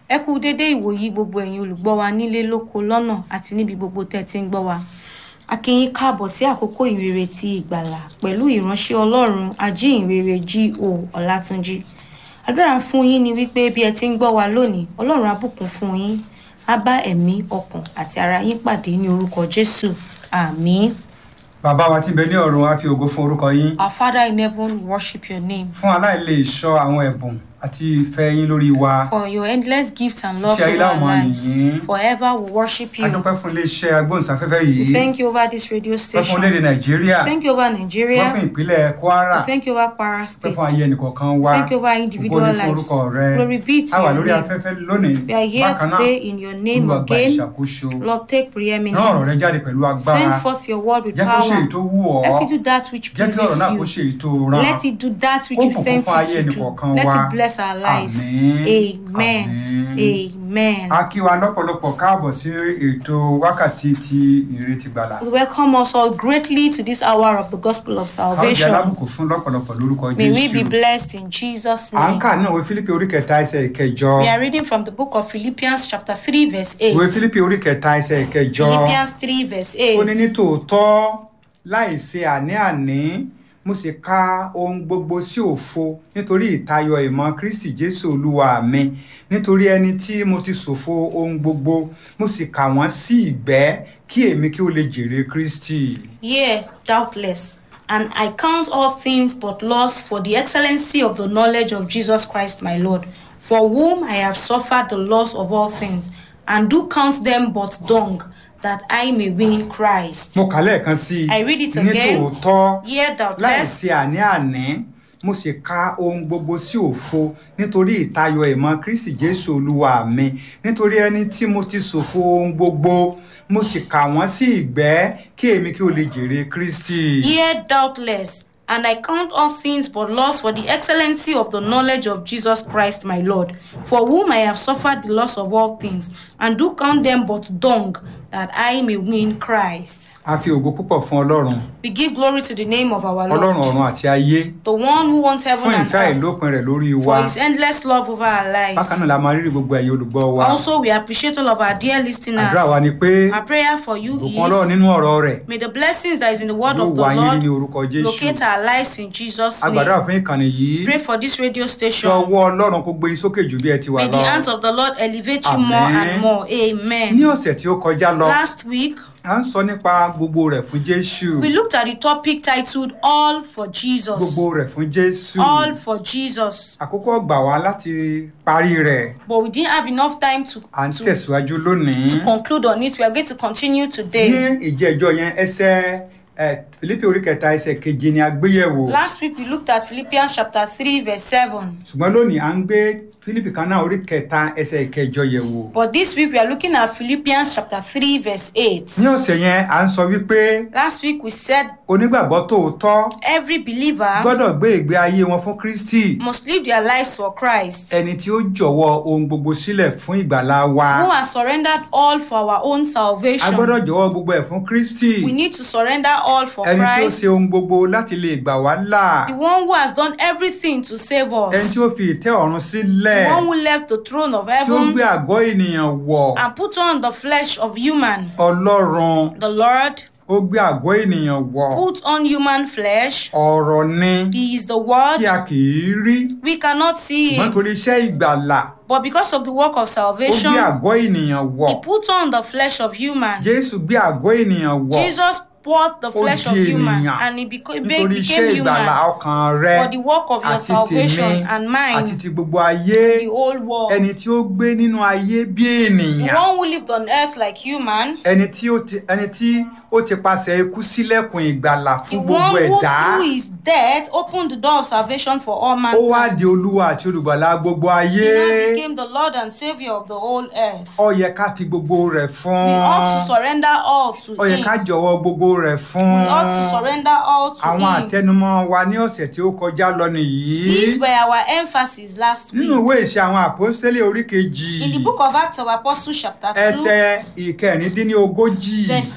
ẹ kú dédé ìwòyí gbogbo ẹ̀yin olùgbọ́ wa nílé lóko lọ́nà àti níbi gbogbo tẹ́ ti ń gbọ́ wa a kí yín káàbọ̀ sí àkókò ìrere ti ìgbàlà pẹ̀lú ìránṣẹ́ ọlọ́run ajíhìnrere G.O. Ọlátúnjí àdúrà fún yín ni wípé bí ẹ ti ń gbọ́ wa lónìí ọlọ́run á bùkún fún yín á bá ẹ̀mí ọkàn àti ara yín pàdé ní orúkọ Jésù àmín. bàbá wa tí ń bẹ ní ọ̀run á fi ògo fún orúkọ yín Our Father in heaven worship your name fún aláìlè sọ àwọn ẹ̀bùn àti ìfẹ́ yín lórí wa for your endless gifts and love Títí ayé for our láwọn máa lives yìn. forever we worship a you. dúpẹ́ fún iléeṣẹ́ agbóhùnsáfẹ́fẹ́ We yìí thank you over this radio dúpẹ́ fún station. orílẹ̀-èdè nàìjíríà Thank you over dúpẹ́ fún Nigeria. ìpínlẹ̀ kwara We thank you over Kwara dúpẹ́ State. fún ayé ẹnìkọ̀ọ̀kan wa Thank you over ògo individual ní fún lives. orúkọ rẹ Glory be to a wà your lórí name. afẹ́fẹ́ lónìí We are here bákan náà today in your name olúwa gba again. ìṣàkóso Lord, take rán ọ̀rọ̀ rẹ preeminence. jáde pẹ̀lú agbára Send forth your word with jẹ́ kó ṣe èyí tó power. wù ọ́ Let it do that which jẹ́ kí ọ̀rọ̀ náà kó pleases ṣe you. èyí tó rán Let it do that which Ó you bùkún sent fún ayé it to do. ẹnìkọ̀ọ̀kan Let wa. it bless our lives. Àmín. Amen. Àmín. Amen. a kí wa lọ́pọ̀lọpọ̀ káàbọ̀ sí ètò wákàtí ti ìrètí gbàlà We welcome us all greatly to this hour of the gospel of a ó jẹ́ salvation. alábùkún fún lọ́pọ̀lọpọ̀ lórúkọ May we be jésù blessed in Jesus' à ń name. kà náà ìwé fílípì orí kẹta ẹsẹ̀ ìkẹjọ We are reading from the book of Philippians, chapter 3, verse 8. ìwé fílípì orí kẹta ẹsẹ̀ ìkẹjọ Philippians 3, verse ó ní 8. ní tòótọ́ láì ṣe àní-àní mo sì ka ohun gbogbo sí òfo nítorí ìtayọ ìmọ̀ kristi jésù olúwa mi nítorí ẹni tí mo ti ṣòfo ohun gbogbo mo sì kà wọ́n sí ìgbẹ́ kí èmi kí ó lè jèrè kristi. Yea, doubtless. And I count all things but loss for the excellency of the knowledge of Jesus Christ my Lord, for whom I have suffered the loss of all things, and do count them but dung, that I may win Christ. mo kà lẹ́ẹ̀kan sí I read it i ní again. tòótọ́ Yea, láì doubtless. ṣe àní-àní mo sì ka ohun gbogbo sí òfo nítorí ìtayọ ìmọ̀ kristi jésù olúwa mi nítorí ẹni tí mo ti ṣòfo ohun gbogbo mo sì kà wọ́n sí ìgbẹ́ kí èmi kí o lè jèrè kristi. Yea, doubtless. And I count all things but loss for the excellency of the knowledge of Jesus Christ my Lord, for whom I have suffered the loss of all things, and do count them but dung, that I may win Christ. a fi ògo púpọ̀ fún ọlọ́run We give glory to the name of our ọlọ́run Lord, ọ̀run àti ayé the one who wants heaven fún and ìfẹ́ earth, àìlópin rẹ̀ lórí wa for his endless love over our bákan lives. náà la máa rírì gbogbo ẹ̀yin olùgbọ́ wa Also, we appreciate all of our dear àdúrà wa listeners. ni pé Our prayer for you òkun ọlọ́run is nínú ọ̀rọ̀ rẹ̀ may the blessings that is in the word yóò of the wá yín rí ní Lord orúkọ jésù locate our lives in Jesus' a gbàdúrà name. fún ìkànnì yìí Pray for this radio kí station. ọwọ́ ọlọ́run kó gbé yín sókè jù bí ẹ ti wà May the lọ. hands of the Lord elevate you more Amen. and more. ní Amen. ọ̀sẹ̀ tí ó kọjá lọ Last week, à ń sọ nípa gbogbo rẹ̀ fún jésù we looked at the topic titled All for Jesus. gbogbo rẹ̀ fún jésù All for Jesus. àkókò gbà wá láti parí rẹ̀ But we didn't have enough time to, à ń to, tẹ̀síwájú lónìí to conclude on it. We are going to continue ní today. ìjẹ́jọ́ yẹn ẹsẹ̀ ẹ̀, Fílípì orí kẹta ẹsẹ̀ keje ni a gbé yẹ̀wò Last week, we looked at Philippians chapter 3, verse 7. ṣùgbọ́n lónìí à ń gbé Fílípì kan náà orí kẹta ẹsẹ̀ ìkẹjọ yẹ̀wò But this week, we are looking at Philippians chapter 3, verse 8. ní ọ̀sẹ̀ yẹn à ń sọ wípé Last week, we said onígbàgbọ́ tòótọ́ every believer gbọ́dọ̀ gbé ìgbé ayé wọn fún Kristi must live their lives for Christ. ẹni tí ó jọ̀wọ́ ohun gbogbo sílẹ̀ fún ìgbàlá wa who has surrendered all for our own a salvation. gbọ́dọ̀ jọ̀wọ́ gbogbo ẹ̀ fún Kristi We need to surrender all for ẹni tí ó Christ, ṣe ohun gbogbo láti lè gbà wá là the one who has done everything to save ẹni us, tí ó fi ìtẹ́ ọ̀run sílẹ̀ the one who left the throne of tí ó heaven gbé àgọ́ ènìyàn wọ̀ and put on the flesh of human. Ọlọ́run The Lord ó gbé àgọ́ ènìyàn wọ̀ put on human flesh. ọ̀rọ̀ ni He is the tí Word. a kì í rí We cannot see ṣùgbọ́n him, torí iṣẹ́ ìgbàlà but because of the work of ó gbé salvation, àgọ́ ènìyàn wọ̀ he put on the flesh of human. Jésù gbé àgọ́ ènìyàn wọ̀ Jesus poured the Ó flesh of di human ènìyàn and he beco- be- nítorí iṣẹ́ became ìgbàlà human ọkàn rẹ for the work of your àti salvation tèmi and àti mine, ti gbogbo ayé the whole world. ẹni tí ó gbé nínú ayé bí The ènìyàn one who lived on earth like human, ẹni tí ó ti ẹni tí ó ti pasẹ̀ ikú sílẹ̀kùn ìgbàlà the fún gbogbo one who ẹ̀dá through his death opened the door of salvation for all ó wá mankind. di olúwa àti olùgbàlà gbogbo ayé He now became the Lord and Savior of the whole earth. ó yẹ ká fi gbogbo rẹ̀ fún We ought to surrender all to ó yẹ ká him. jọ̀wọ́ gbogbo rẹ̀ fún We ought to surrender all to àwọn him. àtẹnumọ́ wa ní ọ̀sẹ̀ tí ó kọjá lọ nìyí These were our emphasis last nínú week. ìwé ìṣe àwọn àpọ́stélì orí kejì In the book of Acts of Apostles chapter 2, ẹsẹ̀ ìkẹrìndínlógójì verse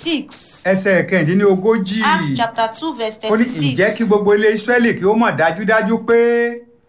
36. ẹsẹ̀ ìkẹrìndínlógójì Acts chapter 2 verse ó ní ǹjẹ́ kí 36. gbogbo ilé Ísírẹ́lì kí ó mọ̀ dájúdájú pé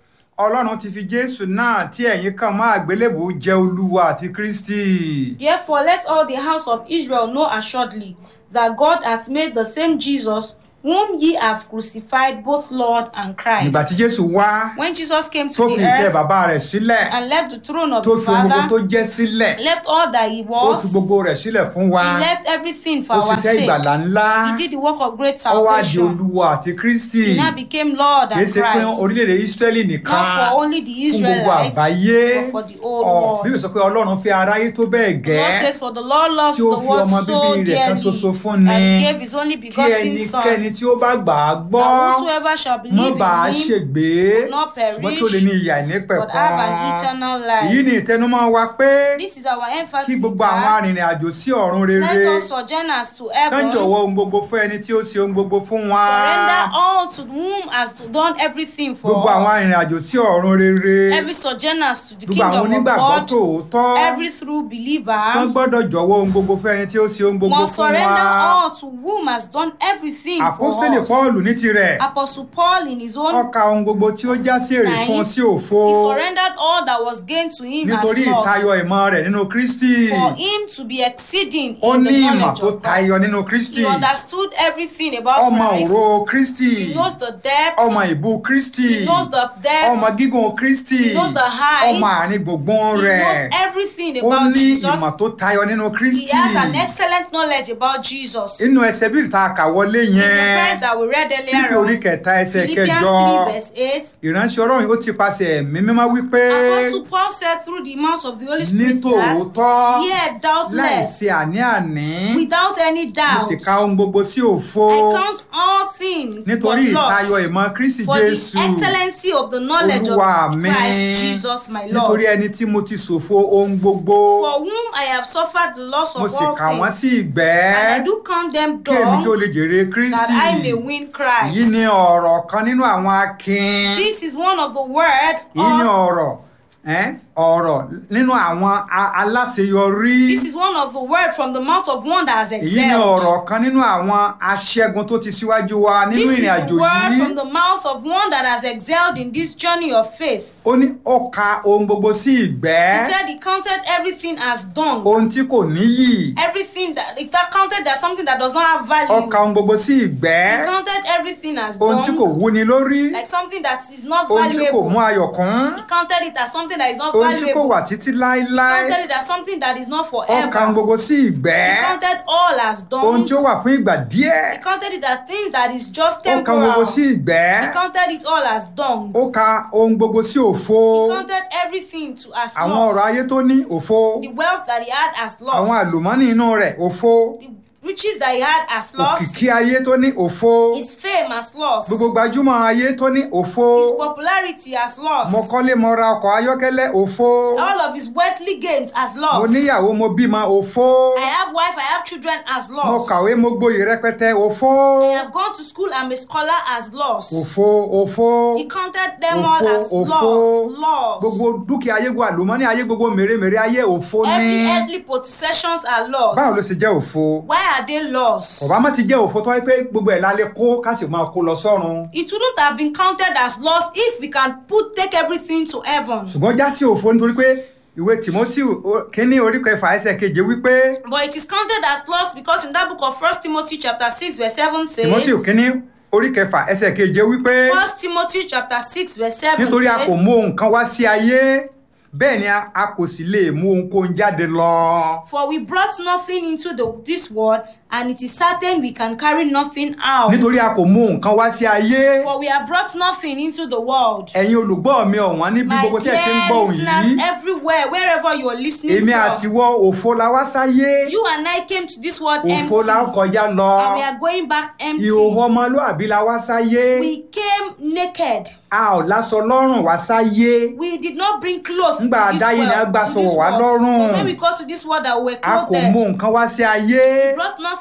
ọlọ́run ti fi jésù náà tí ẹ̀yin kàn mọ́ àgbélébùú jẹ́ olúwa àti kristi. Therefore, let all the house of Israel know assuredly that God hath made the same Jesus, whom ye have crucified, both Lord and nígbà tí Christ. jésù wá When Jesus came tó to fi the ìtẹ́ earth bàbá rẹ̀ sílẹ̀ and left the throne of tó his fi ohun gbogbo tó father, jẹ́ sílẹ̀ left all that he ó fi was, gbogbo rẹ̀ sílẹ̀ fún wa he left everything for ó our ṣiṣẹ́ sake. ìgbàlà ńlá He did the work of great ó wá di salvation. olúwa àti kristi He now became Lord kì í and ṣe fún Christ. orílẹ̀-èdè israẹli nìkan Not for only the fún gbogbo Israelites, àgbáyé but for the whole Ọ̀, world. bíbélì sọ pé ọlọ́run fi aráyé tó bẹ́ẹ̀ The Lord gẹ́ says, For the Lord loves tí ó the fi world ọmọ so bíbí rẹ̀ kan dearly ṣoṣo fún that ni he gave his only kí begotten Son, ẹnikẹ́ni tí ó bá gbà á gbọ́ that whosoever shall mọ́ believe bá a in him ṣègbé will not ṣùgbọ́n tó lè ní perish, ìyà but ìnípẹ̀kun have an eternal èyí life. ni ìtẹnumọ́ wa pé This is our kí emphasis gbogbo àwọn that arìnrìn àjò sí ọ̀run rere let us sojourners to kán heaven jọ̀wọ́ ohun gbogbo fún ẹni tí ó ṣe ohun gbogbo fún wa surrender all to whom has done everything for gbogbo àwọn us. arìnrìn àjò sí ọ̀run rere Every sojourners to the gbogbo àwọn kingdom of onígbàgbọ́ God, tòótọ́ every true wọ́n believer gbọ́dọ̀ jọ̀wọ́ ohun gbogbo fún ẹni tí ó ṣe ohun gbogbo must fún surrender wa all to whom has done everything for àpọ́sítélì us. Pọ́ọ̀lù ní tirẹ̀ Apostle Paul in his own ó ka ohun gbogbo tí ó já sí èrè Nine. fún un sí òfo he surrendered all that was gained to him nítorí as ìtayọ loss ìmọ̀ rẹ̀ nínú Kristi for him to be exceeding ó in ní the ìmọ̀ knowledge tó of tayọ Christ. nínú Kristi He understood everything about ọmọ Christ. òró Kristi He knows the depth. ọmọ ìbú Kristi He knows the ọmọ depth. gígùn Kristi He knows the height. ọmọ àárín gbùngbùn He rẹ̀ knows everything ó about ní Jesus. ìmọ̀ tó tayọ nínú He Kristi has an excellent knowledge about Jesus. inú ẹsẹ̀ bí ìta àkàwọlé In the yẹn verse that we read Fílípì earlier orí on, kẹta ẹsẹ̀ Philippians kẹjọ 3 verse 8, ìránṣẹ́ Ọlọ́run ó ti paṣẹ ẹ̀mí mímọ́ wípé Apostle Paul said through the mouth of the Holy ní Spirit that, tòótọ́ yeah, doubtless, láìsí àní-àní without any mo doubt, sì ka ohun gbogbo sí òfo I count all things nítorí but ìtayọ loss ìmọ̀ Kristi for Jésù the excellency of the knowledge Olúwa of mi Christ Jesus my nítorí Lord, ẹni tí mo ti ṣòfo ohun gbogbo for whom I have suffered the loss mo of sì all kà wọ́n things, sí ìgbẹ́ and I do count them kí èmi kí ó dung lè jèrè that Kristi I may win yìí ni Christ. ọ̀rọ̀ kan nínú àwọn akin This is one of the word yìí ni of ọ̀rọ̀ ẹ́, ọ̀rọ̀ nínú àwọn a- aláṣeyọrí this is one of the word from the mouth of one that has èyí ni excelled. ọ̀rọ̀ kan nínú àwọn aṣẹ́gun tó ti síwájú wa nínú This is ìrìn the àjò word yìí from the mouth of one that has excelled in this journey of faith. ó ní ó ka ohun gbogbo sí ìgbẹ́ He said he counted everything as dung. ohun tí kò níyì Everything that it counted as something that does not have ó value. ka ohun gbogbo sí ìgbẹ́ He counted everything as ohun tí kò dung, wúni lórí like something that is not ohun tí kò mú valuable. ayọ̀ kún He counted it as something that is not ohun tí kò valuable. wà títí He láéláé counted it as something that is not ó ka ohun forever. gbogbo sí ìgbẹ́ He counted all as ohun dung. tí ó wà fún ìgbà díẹ̀ He counted it as things that is just ó ka ohun gbogbo temporal. sí ìgbẹ́ He counted it all as dung. ó ka ohun gbogbo sí òfo He counted everything to as àwọn loss. ọrọ̀ ayé tó ní òfo The wealth that he had as loss. àwọn àlùmọ́nì inú rẹ̀ òfo The riches that he had as loss. òkìkí ayé tó ní òfo His fame as loss. gbogbo gbajúmọ̀ ayé tó ní òfo His popularity as loss. mo kọ́lé mo ra ọkọ̀ ayọ́kẹ́lẹ́ òfo All of his worldly gains as mo loss. níyàwó mo bímọ òfo I have wife, I have children as mo loss. kàwé mo gboyè rẹpẹtẹ òfo I have gone to school, I'm a scholar as loss. òfo òfo He counted them Òfo, all as òfo. loss. Loss. gbogbo dúkìá ayé gbogbo àlùmọ́nì ayé gbogbo mèremère ayé òfo ní Every earthly possessions are báwo ló lost. ṣe jẹ́ òfo Why are they lost? ọ̀bá má ti jẹ́ òfo tó wáyé pé gbogbo ẹ̀ la lè kó ká sì máa kó lọ sọ́run It wouldn't have been counted as loss if we can put take everything to heaven. ṣùgbọ́n já sí òfo nítorí pé ìwé Timothy o- kínní orí kẹfà ẹsẹ̀ keje wípé But it is counted as loss because in that book of First Timothy chapter 6 verse 7 Timothy says kínní orí kẹfà ẹsẹ̀ keje wípé First Timothy chapter 6 verse 7 nítorí a kò says mú ohun kan wá sí ayé bẹ́ẹ̀ ni a a kò sì lè mú ohunkóhun jáde lọ. For we brought nothing into the, this world and it is certain we can carry nothing out. nítorí a kò mú nǹkan wá sí ayé For we have brought nothing into the world. ẹ̀yin olùgbọ́ mi ọ̀wọ́n níbi My gbogbo tí ẹ ti ń dear gbọ́ òun listeners yìí everywhere wherever you are listening èmi àti from. wọ òfo la wá sáyé You and I came to this world òfo empty la ń kọjá lọ and we are going back empty. ìhòòhò ọmọlúàbí la wá sáyé We came naked. a ò láṣọ lọ́rùn wá sáyé We did not bring clothes to Ńgbà this àdáyé ni a world. gbà to sọ̀wọ̀ this wá world. lọ́rùn. So when we got to this world that we were a kò mú clothed, nǹkan wá sí ayé brought nothing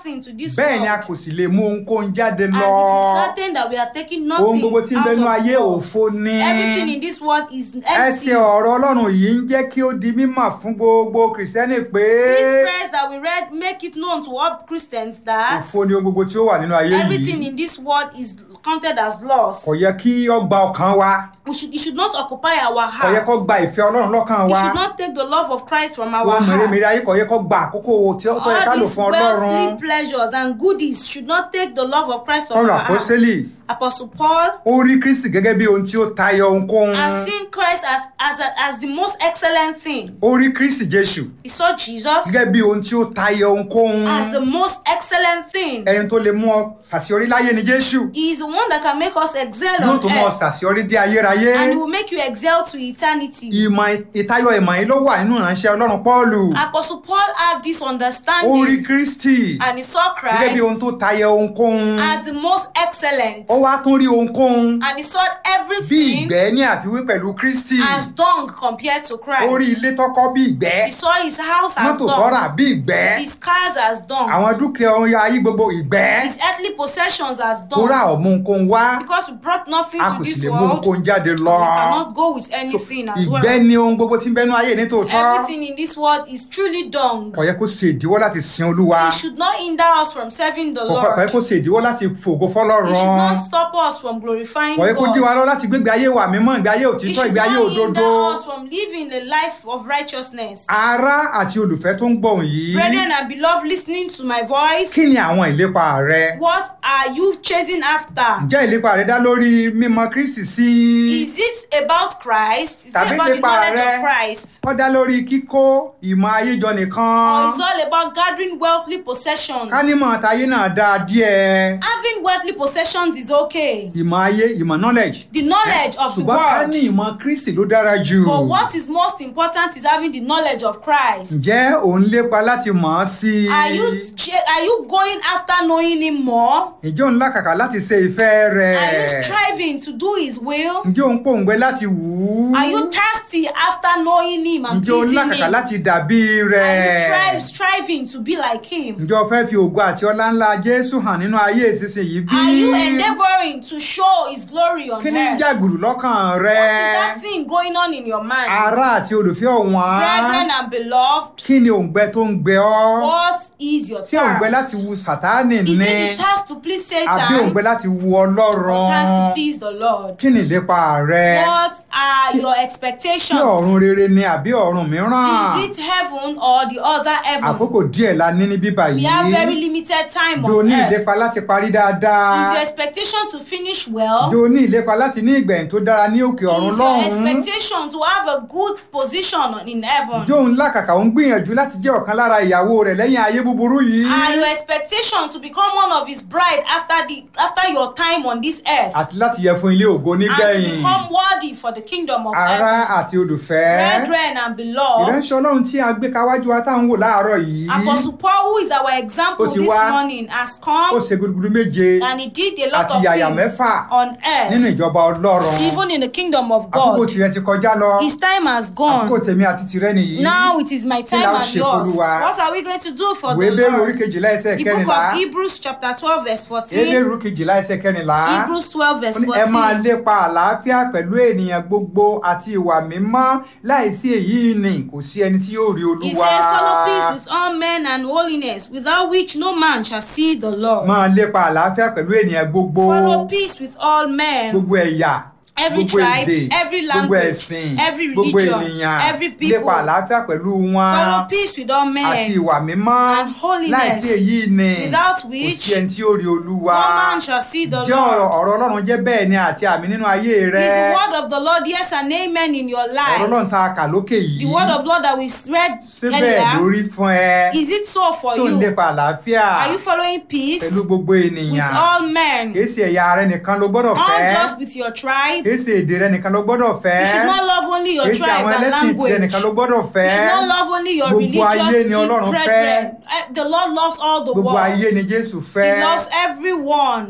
nothing to this bẹ́ẹ̀ ni a world. kò sì lè mú ohunkóhun jáde And lọ it is certain that we are taking ohun nothing gbogbo tí ń out bẹnu of ayé the world. òfo ni Everything in this world is empty. ẹsẹ̀ ọ̀rọ̀ ọlọ́run yìí ń jẹ́ kí ó di mímọ̀ fún gbogbo kìrìsìtẹ́nì pé This verse that we read make it known to all Christians that òfo ni ohun gbogbo tí ó wà nínú ayé everything yìí in this world is counted as loss. kò yẹ kí ó gba ọkàn wa We should, it should not occupy our kò yẹ heart. kó gba ìfẹ́ ọlọ́run lọ́kàn It wa should not take the love of Christ from our ohun mèremère heart. ayé kò yẹ kó gba àkókò tí ó tó yẹ ká All lò these fún ọlọ́run worldly pleasures and goodies should not take the love of Christ from ọ̀rọ̀ our heart. àpọ́sẹ́lì Apostle Paul ó rí kristi gẹ́gẹ́ bí ohun tí ó tayọ ohunkóhun has seen Christ as, as, a, as the most excellent thing. ó rí kristi jésù He saw Jesus gẹ́gẹ́ bí ohun tí ó tayọ ohunkóhun as the most excellent thing. ẹni tó lè mú ọ ṣàṣeyọrí láyé ni jésù He is the one that can make us excel yóò on tún mú ọ earth. ṣàṣeyọrí dé ayérayé And he will make you excel to eternity. ìmọ̀ ìtayọ ìmọ̀ yìí ló wà nínú ìránṣẹ́ ọlọ́run pọ́ọ̀lù Apostle Paul had this ó rí understanding kristi and he saw gẹ́gẹ́ bí ohun Christ tó tayọ ohunkóhun as the most excellent. ó wá tún rí ohunkóhun And he saw bí everything ìgbẹ́ ní àfiwé pẹ̀lú kristi as dung compared to ó rí Christ. ilé tọ́kọ́ bí ìgbẹ́ He saw his house as mọ́tò tọ́rà dung, bí ìgbẹ́ his cars as dung, àwọn dúkìá ohun ayé gbogbo ìgbẹ́ his earthly possessions as tó rà dung. ọ̀mú ohunkóhun wá Because we brought nothing a to kò sì this lè mú world, we ohunkóhun jáde lọ cannot go with So, anything as ìgbẹ́ well. ni ohun gbogbo tí ń bẹnu ayé ní tòótọ́ Everything in this world is truly dung. kò yẹ kó ṣe ìdíwọ́ láti sin olúwa It should not hinder us from serving the kò kò yẹ Lord. kó ṣe ìdíwọ́ láti fògo It fọlọ́run should not stop us from glorifying kò yẹ kó dí wa God. lọ láti gbégbé ayé wa mímọ́ ìgbé ayé It òtítọ́ should ìgbé ayé not òdodo hinder us from living the life of righteousness. ará àti olùfẹ́ tó ń gbọ̀hùn yìí Brethren and beloved, listening to my voice, kí ni àwọn ìlépa rẹ what are you chasing after? ǹjẹ́ ìlépa rẹ dá lórí mímọ̀ kristi sí Is it about Christ? Is it Tàbí about the nípa knowledge rẹ? of Christ? ó dá lórí kíkó ìmọ̀ ayé jọ Or nìkan it's all about gathering worldly possessions? ká nímọ̀ tayé náà dáa díẹ̀ Having worldly possessions is okay. ìmọ̀ ayé ìmọ̀ knowledge The knowledge of the ṣùgbọ́n ká world. ní ìmọ̀ kristi ló dára jù But what is most important is having the knowledge of Christ. ǹjẹ́ ò ń lépa láti mọ̀ ọ́ sí i Are you ch- are you going after knowing him more? ǹjẹ́ ò ń làkàkà láti ṣe ìfẹ́ rẹ̀ Are you striving to do his will? ǹjẹ́ ò ń pòǹgbẹ láti wù ú Are you thirsty after knowing him and ǹjẹ́ ò ń pleasing làkàkà him? láti dàbí Are rẹ̀ you strive, striving to be like him? ǹjẹ́ o fẹ́ fi ògo àti ọlá ńlá jésù hàn nínú ayé ìsinsìnyí bí Are you endeavoring to show his glory on kí ni ń earth? jàgbùrù lọ́kàn What rẹ is that thing going on in your mind? ará àti olùfẹ́ ọ̀wọ́n Brethren and beloved, kí ni òǹgbẹ tó ń gbẹ ọ́ what is your tí òǹgbẹ láti thirst? wu sàtánì Is ní it the thirst to please àbí Satan òǹgbẹ láti wu or ọlọ́run thirst to please the Lord? kí ni ìlépa rẹ What are Ṣé- your ṣé ọ̀run expectations? rere ni àbí ọ̀run mìíràn Is it heaven or the other heaven? àkókò díẹ̀ la ní ní bíbá We have very yìí limited time bí o on ní earth. ìlépa láti parí Is dáadáa your expectation to finish bí well? o ní ìlépa láti ní ìgbẹ̀yìn tó dára ní òkè ọ̀run Is your lọ́hùn-ún expectation to have a good position in heaven? jó ń làkàkà ó ń gbìyànjú láti jẹ́ ọ̀kan lára ìyàwó rẹ̀ lẹ́yìn ayé búburú yìí Are your expectation to become one of his bride after the after your time on this earth àti láti yẹ fún ilé ògo and to nígbẹ̀yìn become worthy for the kingdom of ará heaven? àti olùfẹ́ Brethren and beloved, ìránṣẹ́ ọlọ́run tí a gbé káwájú wa tá à ń wò láàárọ̀ yìí Apostle Paul, who is our example Ó ti this wá. morning, has ó come ṣe gudugudu méje and he did a lot àti of yàyà things mẹ́fà on nínú earth, ìjọba ọlọ́run even in the kingdom of àkókò God. tirẹ̀ ti kọjá lọ His time has àkókò gone. tèmi àti tirẹ̀ nìyí Now it is my time la ó and ṣe yours. f'Olúwa? What are we going to do for ìwé the bẹ́ẹ̀rù orí Lord? kejìlá ẹsẹ̀ The book kẹrìnlá of Hebrews chapter 12 verse 14. ebéèrú kejìlá ẹsẹ̀ kẹrìnlá Hebrews 12 ó verse ní ẹ máa 14. lépa àlàáfíà pẹ̀lú ènìyàn gbogbo àti ìwà mímọ́ láìsí èyí ni kò sí ẹni tí yóò rí He olúwa says, Follow peace with all men and holiness, without which no man shall see the Lord. máa lépa àlàáfíà pẹ̀lú ènìyàn gbogbo Follow peace with all men. gbogbo ẹ̀yà Every gbogbo tribe, èdè every gbogbo language, ẹ̀sìn every gbogbo religion, ènìyàn every people. lépa àlàáfíà pẹ̀lú wọn Follow peace with all àti men, ìwà mímọ́ and holiness, láìsí èyí ni without kò which sí ẹni tí yóò rí olúwa no man shall see the jẹ́ ọ̀rọ̀ Lord. ọ̀rọ̀ ọlọ́run jẹ́ bẹ́ẹ̀ ni àti àmì nínú ayé rẹ Is the word of the Lord yes and amen in your ọ̀rọ̀ life? ọlọ́run tá a kà lókè yìí The word of Lord that we've read ṣé bẹ́ẹ̀ earlier, lórí fún ẹ is it so for tó ń you? lépa àlàáfíà Are you following peace pẹ̀lú gbogbo with ènìyàn all men? kìí ṣe ẹ̀yà rẹ nìkan ló gbọ́dọ̀ Not fẹ́ just with your tribe. kìí ṣe èdè rẹ nìkan ló gbọ́dọ̀ fẹ́ You should not love only your kìí ṣe tribe àwọn and ẹlẹ́sìn tirẹ̀ language. nìkan ló gbọ́dọ̀ You fẹ́ should not love only your Gbogbo ayé religious ni Ọlọ́run brethren. Eh, The Lord loves all the gbogbo ayé world. ni Jésù He fẹ́ loves everyone.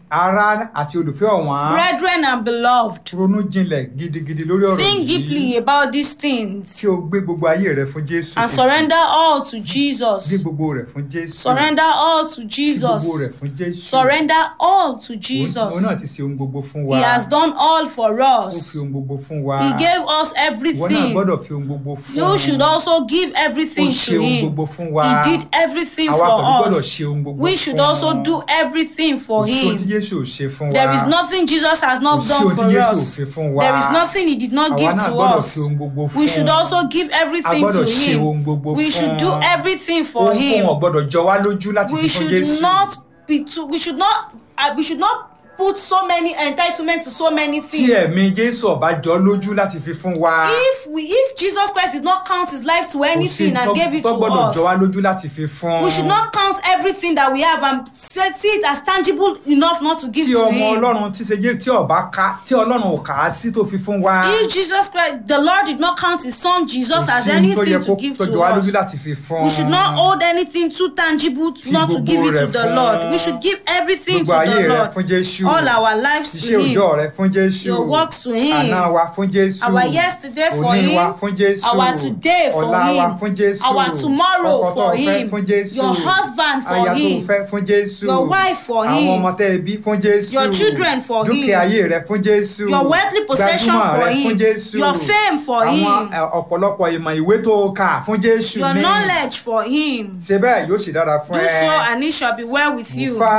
ará àti olùfẹ́ ọ̀wọ́n brethren and beloved, ronú jinlẹ̀ gidigidi lórí ọ̀rọ̀ think yìí deeply about these things kí o gbé gbogbo ayé rẹ fún jésù and Kristi. surrender all to gbé Jesus. gbogbo rẹ̀ fún jésù Surrender all to Fi Jesus. gbogbo rẹ̀ fún jésù Surrender all to Òun- Jesus. òun náà ti ṣe ohun gbogbo fún wa He has done all for ó us. fi ohun gbogbo fún wa He gave us ìwọ náà everything. gbọ́dọ̀ fi ohun gbogbo fún You should also give ó everything ṣe to ohun Him. gbogbo fún wa He did everything àwa for pẹ̀lú gbọ́dọ̀ us. ṣe ohun gbogbo We fún should also do everything for kò sí ohun tí Him. jésù ò ṣe fún wa There is nothing Jesus has kò not sí done ohun tí for jésù ò us. fi fún wa There is nothing He did not àwa give náà to gbọ́dọ̀ us. fi ohun gbogbo fún We should also give a everything gbọ́dọ̀ to ṣe ohun Him. gbogbo We should do fún everything for ohun Him. ò gbọ́dọ̀ jọ wá lójú láti We fi fún should jésù not be too. We should not. Uh, we should not put so many entitlement to so many tí things. ẹ̀mí jésù ọba jọ lójú láti fi fún wa If we, if Jesus Christ did not count His life to kò sí anything and gave it tó to gbọ́dọ̀ jọ wá us, lójú láti fi fún we should not count everything that we have and say- see it as tangible enough not to give tí to ọmọ Him. ọlọ́run tí ṣe jésù tí ọba ká tí ọlọ́run ò kà á sí tó fi fún wa If Jesus Christ, the Lord did not count His Son Jesus kò as sí ohun tó yẹ anything kó to give tó to jọ wá us, lójú láti fi fún we should not hold anything too tangible to Fi not to give it gbogbo to rẹ̀ the fún- Lord. We should give everything to gbogbo ayé the rẹ Lord. fún jésù All our lives iṣẹ́ to Him. òjọ́ rẹ fún jésù Your works to Him. àná wa fún jésù Our yesterday for òní Him. wa fún jésù Our today for ọ̀la wa Him. fún jésù Our tomorrow ọkọ tó for fẹ́ Him. fún jésù Your husband for aya tó Him. fẹ́ fún jésù Your wife for àwọn Him. ọmọ tẹ́ ẹ bí fún jésù Your children for Him. dúkìá ayé rẹ fún jésù Your worldly possession gbajúmọ̀ for rẹ fún Him. jésù Your fame for àwọn Him. ẹ, ọ̀pọ̀lọpọ̀ ìmọ̀ ìwé tó kà fún jésù Your ní knowledge for Him. ṣe bẹ́ẹ̀ yóò sì dára fún Do ẹ so and it shall be well with mo you. fà